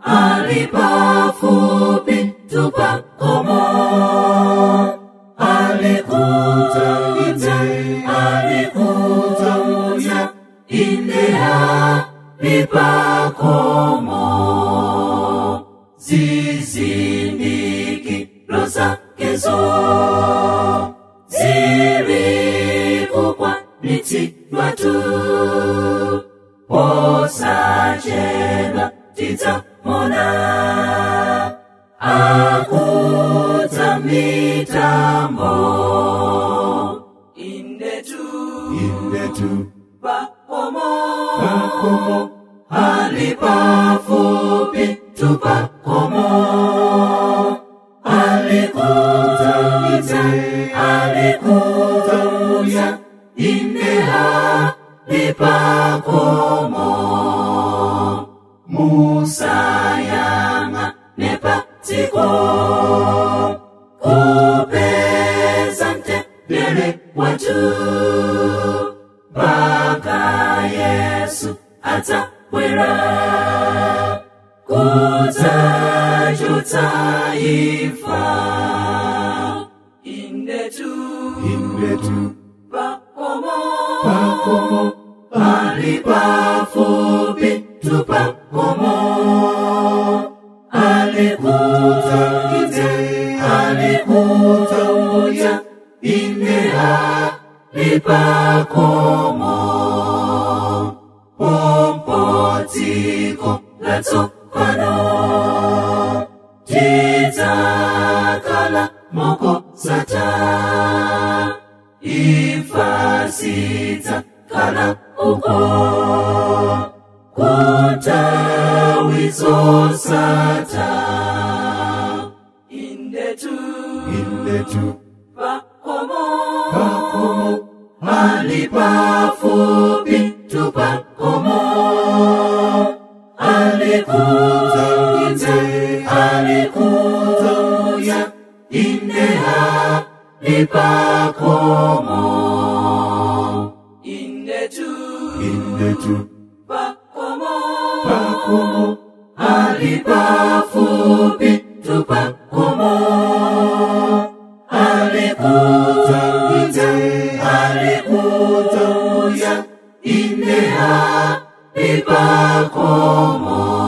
alipafupi tupakomo alikuta ite alikuta uya indea lipakomo zizindikiro zakezo zirikukwanitsidwa tu posachedwa tidzamona akudza mitambo indetu indetu pakomo pakomo alipafupi tupakomo alikuza ite alikuza uya indea lipakomo musayanga nepatiko kupeza mtendere watu mpaka yesu adzabwera kudzachotsa imfa indetu indetu pakomo pakomo alipafupi tupakomo alikuza ite alikuza uya indea lipakomo pompotiko latsopano tidzakala mokosata ifasidza kana uko kutawizosata indetu indetu pakomo pakomo alipafupi tupakomo alikuza ite alikuza uya indea lipakomo indetu indetu pakomo pakomo alipafupi tupakomo alikuza ite alikuza uya indea lipakomo